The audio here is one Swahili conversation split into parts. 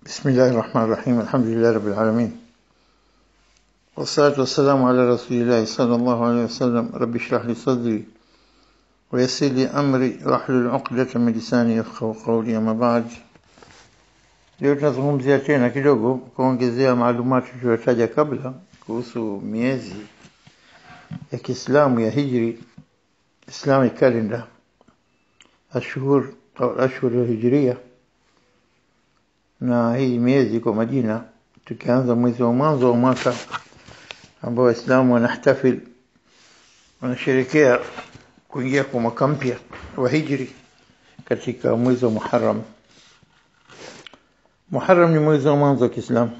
بسم الله الرحمن الرحيم الحمد لله رب العالمين والصلاة والسلام على رسول الله صلى الله عليه وسلم رب اشرح لي صدري ويسر لي أمري واحلل عقدة من lisani yafqahu qawli ama baad leo tunazungumzia tena kidogo kuongezea maalumati tuliyotaja kabla kuhusu miezi ya Kiislamu ya Hijri Islamic calendar ashhur au ashhur ya Hijria na hii miezi kwa majina tukianza mwezi wa mwanzo wa mwaka ambao waislamu wanahtafil wanasherekea kuingia kwa mwaka mpya wa hijri katika mwezi wa Muharram Muharram ni mwezi wa mwanzo wa Kiislamu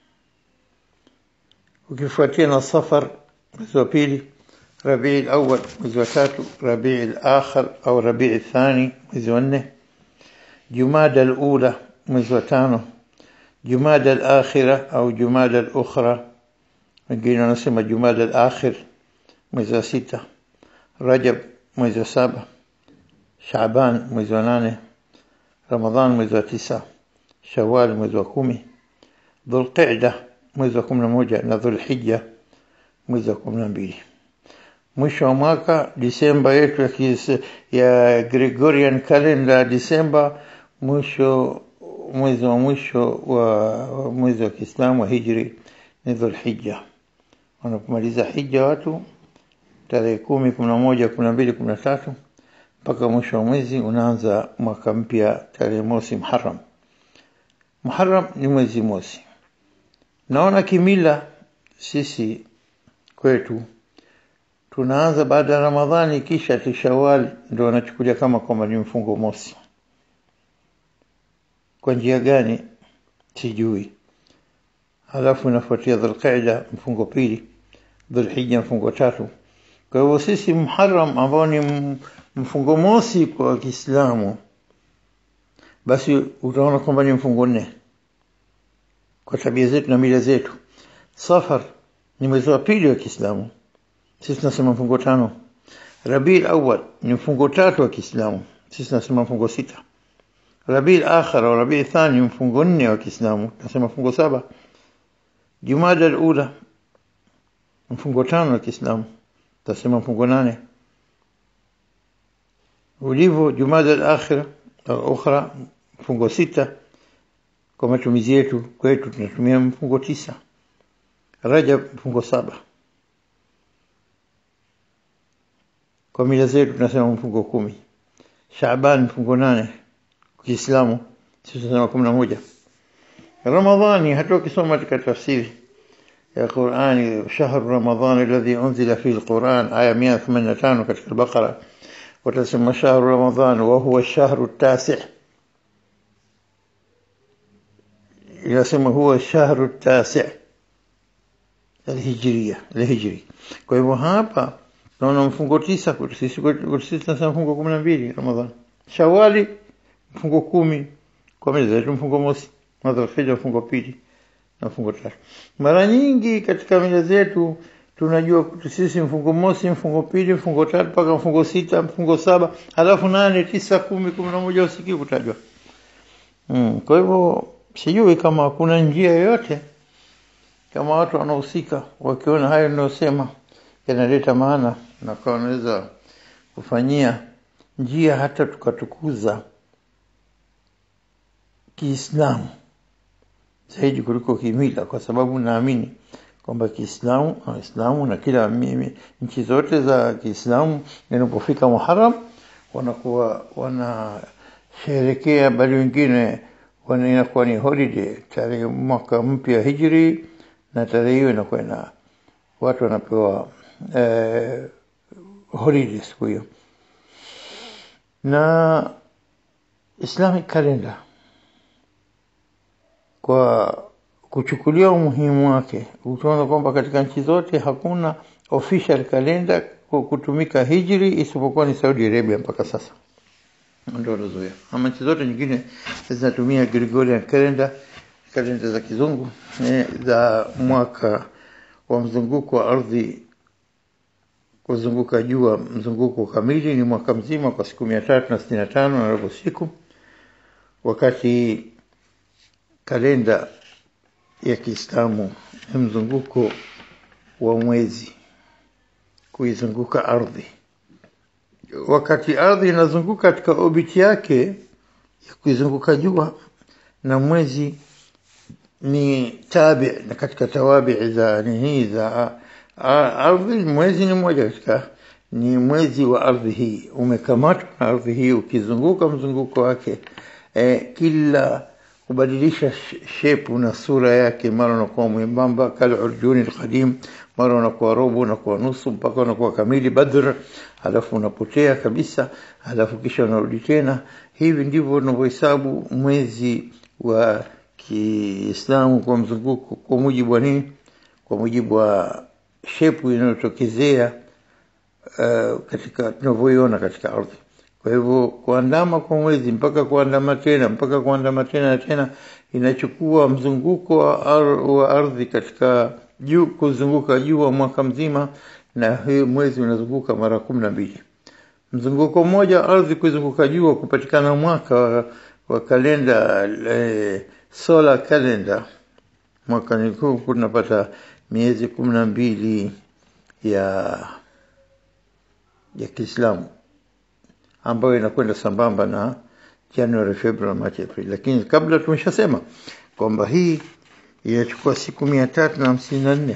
ukifuatia na Safar mwezi wa pili Rabii al-awwal mwezi wa tatu Rabii al-akhir au Rabii al-thani mwezi wa nne Jumada al-ula mwezi wa tano Jumada al-akhira au Jumada al-ukhra wengine wanasema Jumada al-akhir mwezi wa sita Rajab mwezi wa saba Shaaban mwezi wa nane Ramadhan mwezi wa tisa Shawwal mwezi wa kumi Dhulqa'da mwezi wa kumi na moja na Dhulhijja mwezi wa kumi na mbili mwisho wa mwaka Disemba yetu ya, kis, ya Gregorian calendar Disemba mwisho mwezi wa mwisho wa mwezi wa Kiislamu wa Hijri ni Dhulhijja wanapomaliza hija watu tarehe kumi kumi na moja kumi na mbili kumi na tatu mpaka mwisho wa mwezi unaanza mwaka mpya tarehe mosi Muharram Muharram ni mwezi mosi naona kimila sisi kwetu tunaanza baada ya Ramadhani kisha Tishawal ndio wanachukulia kama kwamba ni mfungo mosi kwa njia gani sijui halafu inafuatia Dhulqa'da mfungo pili Dhulhijja mfungo tatu kwa hivyo sisi Muharram ambao ni mfungo mosi kwa Kiislamu basi utaona kwamba ni mfungo nne kwa tabia zetu na mila zetu Safar ni mwezi wa pili wa Kiislamu sisi tunasema mfungo tano Rabiul Awwal ni mfungo tatu wa Kiislamu sisi tunasema mfungo sita Rabiul Akhir au Rabiul Thani mfungo nne wa Kiislamu tunasema mfungo saba Jumada al-Ula mfungo tano wa Kiislamu tunasema mfungo nane ulivyo Jumada al-Akhir au ukhra mfungo sita kwa matumizi yetu kwetu tunatumia mfungo tisa Rajab mfungo saba kwa mila zetu tunasema mfungo kumi Shaaban mfungo nane Kiislamu sisi tunasema kumi na moja Ramadhani hata ukisoma katika tafsiri ya Qur'ani shahru Ramadhan alladhi unzila fihi al-Qur'an aya 185 katika al-Baqara watasema shahru Ramadhan wa huwa ash-shahru at-tasi' inasema huwa ash-shahru at-tasi' al-hijriya al-hijri kwa hivyo hapa tunaona mfungo tisa kwetu sisi kwetu sisi tunasema mfungo 12 Ramadhan Shawali mfungo kumi kwa meza yetu mfungo mosi Dhulhijja mfungo pili na mfungo tatu mara nyingi katika mila zetu tunajua sisi mfungo mosi mfungo pili mfungo tatu mpaka mfungo sita mfungo saba halafu nane tisa kumi kumi na moja usikii kutajwa mm. kwa hivyo sijui kama kuna njia yoyote kama watu wanahusika wakiona hayo ninayosema yanaleta maana na kwa wanaweza kufanyia njia hata tukatukuza Kiislamu zaidi kuliko kimila kwa sababu naamini kwamba Kiislamu Waislamu na kila mimi nchi zote za Kiislamu inapofika Muharram wanakuwa wanasherekea bali wengine wana inakuwa ni holiday tarehe mwaka mpya hijri na tarehe hiyo inakuwa na watu wanapewa eh, holiday siku hiyo na Islamic calendar kwa kuchukulia umuhimu wake utaona kwamba katika nchi zote hakuna official calendar kutumika hijri isipokuwa ni Saudi Arabia mpaka sasa ndio lozoea ama nchi zote nyingine zinatumia Gregorian calendar kalenda za kizungu eh, za mwaka wa mzunguko wa ardhi kuzunguka jua mzunguko kamili ni mwaka mzima kwa siku mia tatu na sitini na tano na robo siku wakati kalenda ya Kiislamu ni mzunguko wa mwezi kuizunguka ardhi. Wakati ardhi inazunguka katika orbit yake ya kuizunguka jua, na mwezi ni tabi na katika tawabi za nini za ardhi. Mwezi ni mmoja katika ni mwezi wa ardhi hii, umekamatwa na ardhi hii ukizunguka mzunguko wake eh, kila kubadilisha shepu na sura yake, mara unakuwa mwembamba kal urjuni alqadim, mara unakuwa robo, unakuwa nusu, mpaka unakuwa kamili Badr, halafu unapotea kabisa, halafu kisha unarudi tena. Hivi ndivyo unavyohesabu mwezi wa Kiislamu kwa mzunguko, kwa mujibu wa nini? Kwa mujibu wa shepu inayotokezea uh, katika tunavyoiona katika ardhi. Kwa hivyo kuandama kwa mwezi mpaka kuandama tena mpaka kuandama tena na tena inachukua mzunguko wa, ar, wa ardhi katika juu kuzunguka juu wa mwaka mzima, na hii mwezi unazunguka mara kumi na mbili. Mzunguko mmoja ardhi kuzunguka juu kupatikana mwaka wa, wa kalenda eh, solar calendar mwaka nikuu kunapata miezi kumi na mbili ya ya Kiislamu ambayo inakwenda sambamba na January, February, March, April. Lakini kabla tumeshasema kwamba hii inachukua siku mia tatu na hamsini na nne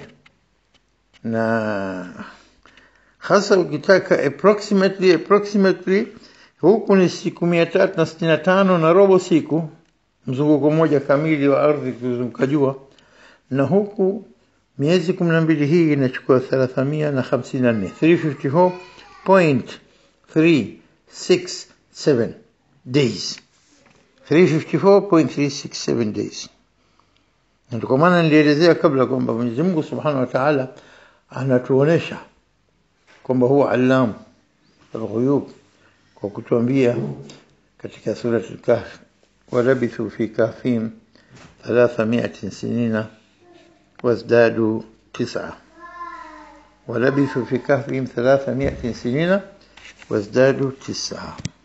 na hasa ukitaka approximately approximately huku ni siku mia tatu na sitini na tano na robo siku mzunguko mmoja kamili wa ardhi kuzunguka jua, na huku miezi kumi na mbili hii inachukua thalathamia na hamsini na nne 354.367 days 354.367 days. Ndio kwa maana nilielezea kabla kwamba Mwenyezi Mungu Subhanahu wa Ta'ala anatuonesha kwamba huwa alamu alghuyub kwa kutuambia katika sura al-Kahf walabithu fi kahfihim thalathamiatin sinina wazdadu tis'a ولبثوا في كهفهم ثلاثمائة سنين وازدادوا تسعة